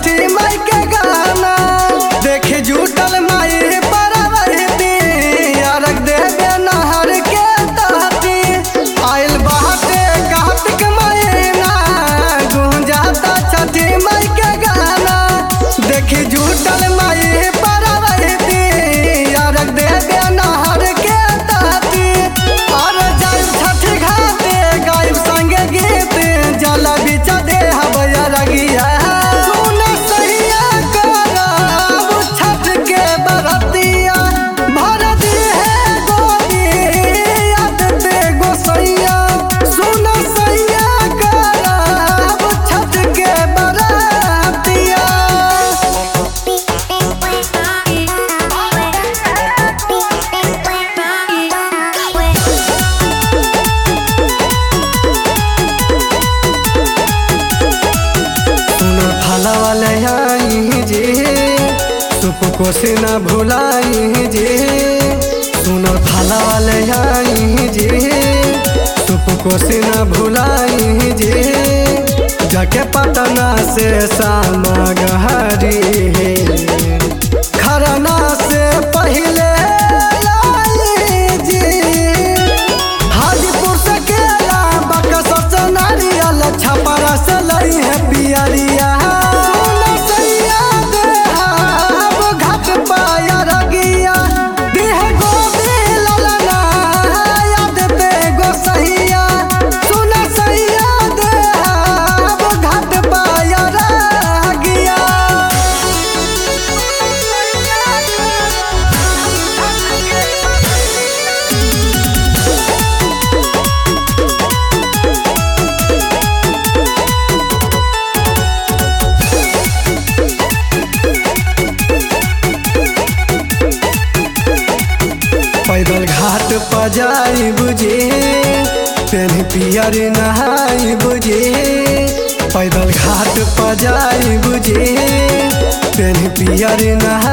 छठी माई के गाना देखे जुटल माई परवरती अरग देवे नहर के तहती आइल बाटे कार्तिक महीना गुंजाता छठी माई के गाना देखी जुटल माई परवरती अरग देवे नहर के तहती और जाइब छठी घाटे गाइब संगे गीत जल बिच दे हवया रगिया सुन सहिया करब छठ के बरतिया भर दी है गोदी याद ते गोसैया सुन सहिया करब छठ के बरतिया सुनो थाला वाले आई जी सुप को से न भुलाई जी सुनो थाला वाले आई जी सुप को से न भुलाई जी जाके पटना से सामगहरी खरना से पहले लाई जी हाजीपुर से केला बक्सर से नारियल छपरा से लई है पियरिया सुन सैया देहाब घाट पाया रगिया देह गोदी ललना याद ते गोसैया सुन सैया देहाब घाट पाया रगिया पैदल घाट पर जाई बुझे तेन पियर नहाई बुझे पैदल घाट पर जाई बुझे तेन पियर नहाई